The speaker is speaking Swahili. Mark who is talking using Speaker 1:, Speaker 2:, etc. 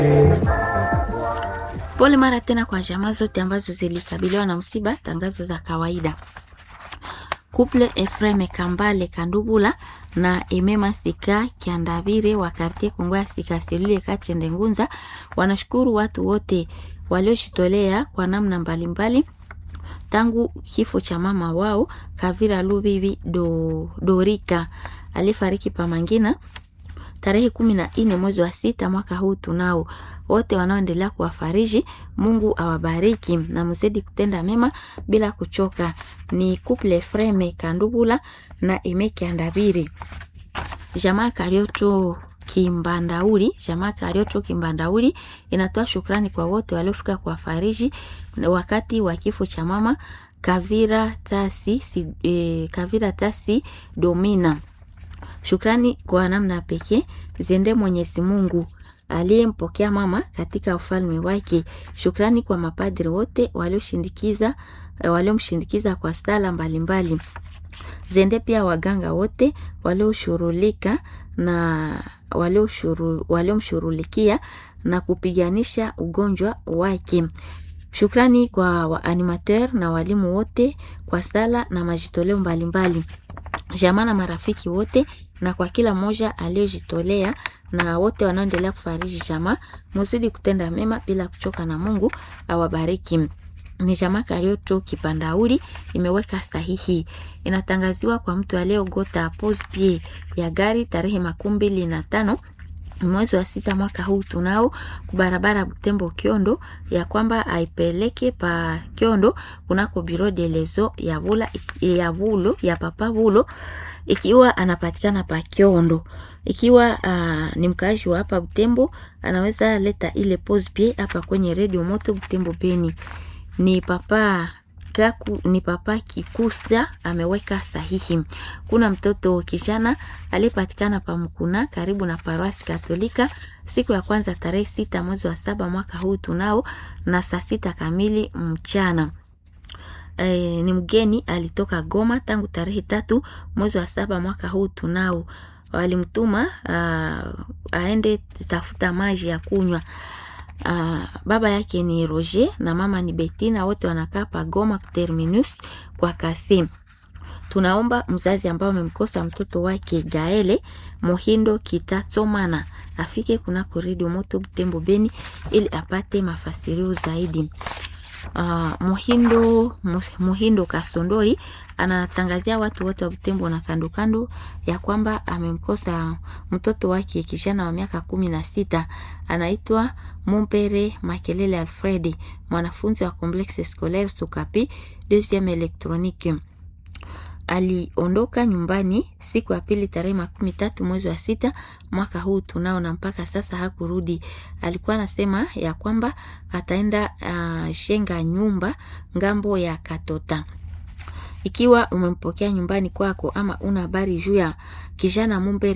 Speaker 1: Pole mara tena kwa jamaa zote ambazo zilikabiliwa na msiba. Tangazo za kawaida. Couple Efreme Kambale Kandubula na Emema Sika Kiandabire wa Kartie Kongwa Sika Selule Kachende Ngunza wanashukuru watu wote waliojitolea kwa namna mbalimbali tangu kifo cha mama wao Kavira Lubibi do, Dorika alifariki Pamangina tarehe kumi na nne mwezi wa sita mwaka huu. Tunao wote wanaoendelea kuwafariji, Mungu awabariki na mzidi kutenda mema bila kuchoka. Ni couple Freme Kandubula na Emeke Andabiri. Jamaa Karioto Kimbandauri, jamaa Karioto Kimbandauri inatoa shukrani kwa wote waliofika kuwafariji wakati wa kifo cha mama Kavira Tasi, si, eh, Kavira Tasi Domina. Shukrani kwa namna pekee ziende Mwenyezi Mungu aliyempokea mama katika ufalme wake. Shukrani kwa mapadri wote walioshindikiza waliomshindikiza kwa sala mbalimbali. Ziende pia waganga wote walioshughulika na waliomshughulikia na kupiganisha ugonjwa wake. Shukrani kwa waanimateur na walimu wote kwa sala na majitoleo mbalimbali jamaa na marafiki wote na kwa kila mmoja aliyojitolea na wote wanaoendelea kufariji jamaa, muzidi kutenda mema bila kuchoka, na Mungu awabariki. Ni jamaa Karioto Kipandauri imeweka sahihi. Inatangaziwa kwa mtu aliyeogota pose pie ya gari tarehe makumi mbili na tano mwezi wa sita mwaka huu tunao kubarabara Butembo Kiondo, ya kwamba aipeleke pa Kiondo kunako biro de lezo ya bula ya bulo ya papa bulo, ikiwa anapatikana pa Kiondo. Ikiwa uh, ni mkaaji wa hapa Butembo, anaweza leta ile pose pie hapa kwenye radio moto Butembo Beni. Ni papa Kaku, ni papa Kikusa ameweka sahihi. Kuna mtoto kijana aliyepatikana pa Mkuna karibu na paroisi Katolika siku ya kwanza tarehe sita mwezi wa saba mwaka huu tunao na saa sita kamili mchana. E, ni mgeni alitoka Goma tangu tarehe tatu mwezi wa saba mwaka huu tunao. Walimtuma aende tafuta maji ya kunywa. Uh, baba yake ni Roger na mama ni Betina, wote wanakaa pa Goma terminus kwa kasi. Tunaomba mzazi ambao amemkosa mtoto wake Gaele Mohindo Kitatsomana afike kuna korido moto Butembo Beni ili apate mafasirio zaidi. Uh, Muhindo Muhindo Kasondori anatangazia watu wote wa Butembo na kando kando ya kwamba amemkosa mtoto wake kijana wa miaka kumi na sita anaitwa Mumpere Makelele Alfredi, mwanafunzi wa Complexe Scolaire Sukapi deuxième électronique. Aliondoka nyumbani siku ya pili tarehe makumi tatu mwezi wa sita mwaka huu tunao, na mpaka sasa hakurudi. Alikuwa anasema ya kwamba ataenda uh, shenga nyumba ngambo ya Katota. Ikiwa umempokea nyumbani kwako ama una habari juu ya kijana Mumpere